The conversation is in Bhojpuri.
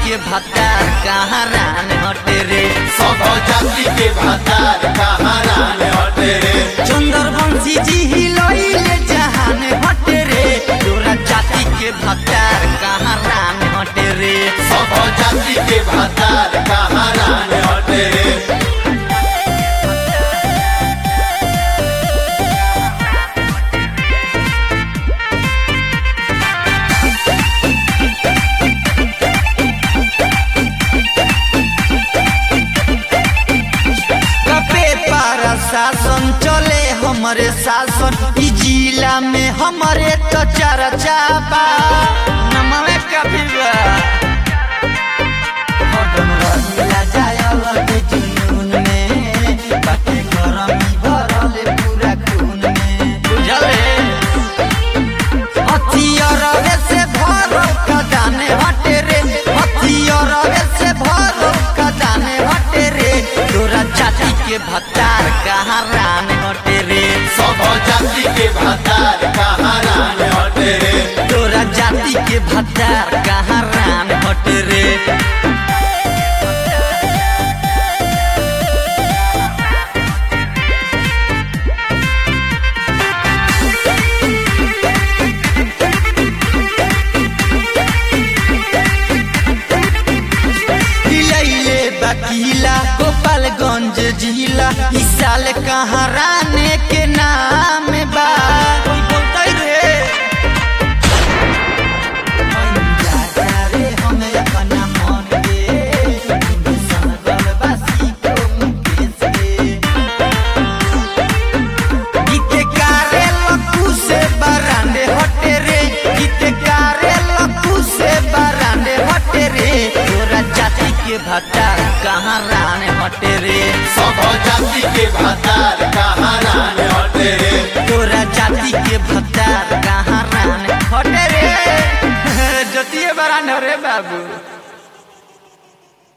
के भतार कहाँ रान हटे रे सब जाति के भातार कहाँ रान हटे रे चंदर बंशी जी हिलैले जहान हटे रे तोरा जाति के भतार कहाँ रान हटे रे सब जाति के भातार कहाँ रान हटे रे कपे पारा शासन चले हमरे शासन ई जिला में हमरे तो चर्चा बा नमवे कभी बा हरदम रहिला जाय अलग जुनून में बाटे गरमी भरल पूरा खून में बुझले हथियारवे से भरो खजाने हटे रे हथियारवे से भरो खजाने हटे रे तोरा जाति के भतार कहाँ रान हटे रे सब जाति के भातार कहाँ रान हटे रे तोरा जाति के भतार कहाँ रान हटे रे हिलैले बकीला गोपालगंज जिला ई साल कहाँ राने के नाम बा कोई बोलतै रे जा रे हम अपना मन के संगल बासी को मुकेश के गीते कारे लखू से बरांडे हटे रे गीते कारे लखू से बरांडे हटे रे तोरा जाति के भतार कहाँ रान हटे रे सब जाति के भातार कहाँ रान हटे रे तोरा जाति के भतार कहाँ रान हटे रे जतिये बरांड रे बाबू